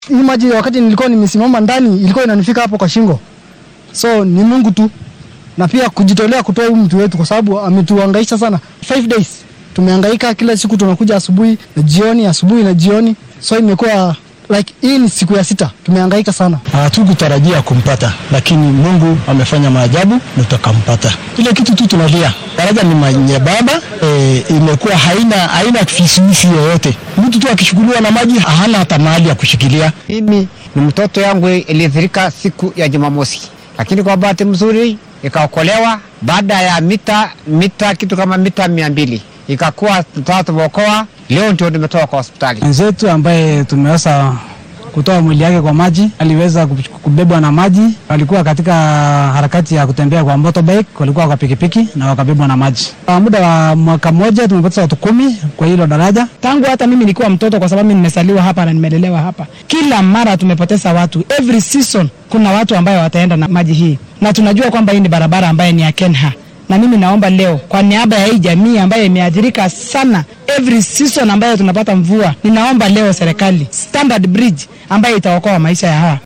Hii maji wakati nilikuwa nimesimama ndani ilikuwa inanifika hapo kwa shingo, so ni Mungu tu na pia kujitolea kutoa huyu mtu wetu, kwa sababu ametuhangaisha sana. Five days tumehangaika, kila siku tunakuja asubuhi na jioni, asubuhi na jioni, so imekuwa like hii ni siku ya sita tumehangaika sana. Hatukutarajia kumpata, lakini Mungu amefanya maajabu na tukampata. Ile kitu tu tunalia, daraja ni manyebaba e, imekuwa haina haina fisuisi yoyote. Mtu tu akishukuliwa na maji hana hata mahali ya kushikilia. Mimi ni mtoto yangu iliathirika siku ya Jumamosi, lakini kwa bahati mzuri ikaokolewa baada ya mita mita kitu kama mita mia mbili ikakuwa tumeokoa. Leo ndio nimetoka kwa hospitali. Mwenzetu ambaye tumeweza kutoa mwili yake kwa maji aliweza kubebwa na maji. Walikuwa katika harakati ya kutembea kwa motorbike, walikuwa kwa pikipiki na wakabebwa na maji. Kwa muda wa mwaka mmoja tumepata watu kumi kwa hilo daraja. Tangu hata mimi nilikuwa mtoto, kwa sababu mimi nimesaliwa hapa na nimelelewa hapa, kila mara tumepoteza watu. Every season kuna watu ambayo wataenda na maji hii, na tunajua kwamba hii ni barabara ambayo ni ya Kenha na mimi naomba leo kwa niaba ya hii jamii ambayo imeathirika sana every season ambayo tunapata mvua, ninaomba leo serikali standard bridge ambayo itaokoa maisha ya hawa